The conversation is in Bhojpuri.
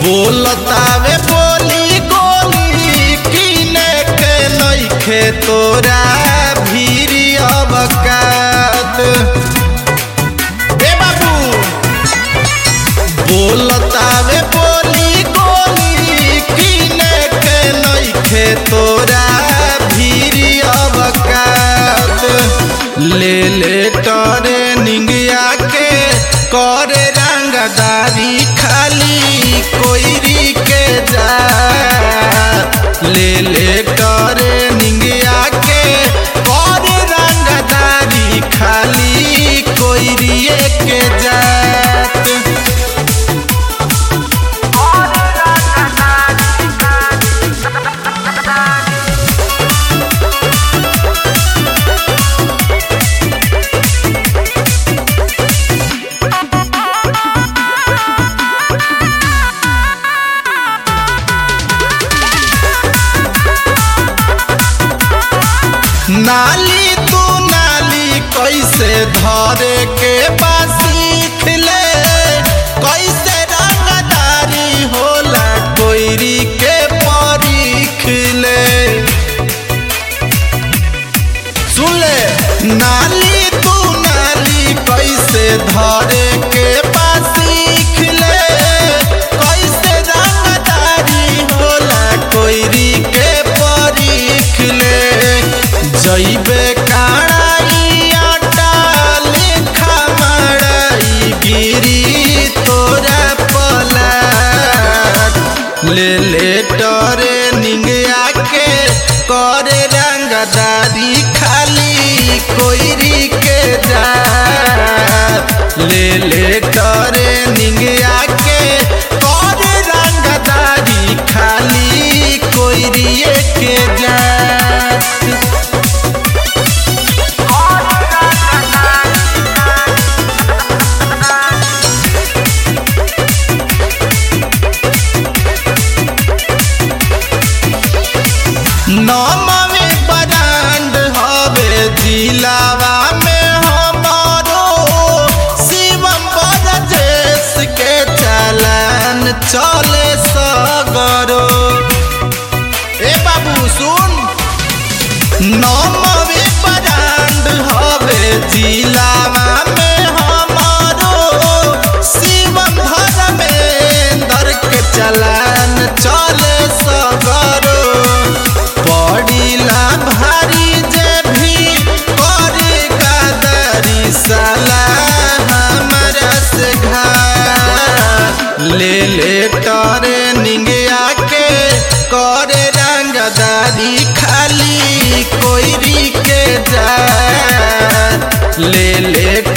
बोलतावे बोली गोली किने के नइखे तोरा भीरी अबकात ए बाबू बोलतावे बोली गोली किने के नइखे तोरा भीरी अबकात ले ले टरे निंगिया के करे रंगदारी खाली कोईरी के जा ले ले करे निंगिया के करे रंगदारी खाली कोईरिए के जात नाली तू नाली कैसे धरे के सीख ले कैसे रंगदारी होला कोईरी के परीख ले सुन ले नाली तू नाली कैसे धरे के सीख ले कैसे रंगदारी होला कोईरी के परीख ले जइबे काड़ाई आटा लेखा मड़ाई गिरी तोरा पलाट ले ले टरे निंगिया के करे रंगदारी खाली कोईरी के जा ले ले टरे निंगिया के करे रंगदारी खाली कोईरिए के जा नौमवे ब्रांड हवे जिलावा में हमारो शिवम बरजेश के चलन चले सगरो ए बाबू सुन नौमवे ब्रांड हवे जिलावा में हमारो शिवम धर्मेंद्र के चलन चले सगरो पड़ीला भारी जे भी करे कदरी साला हमरा से घा ले ले टरे निंगिया के करे रंगदारी खाली कोईरी के जा ले ले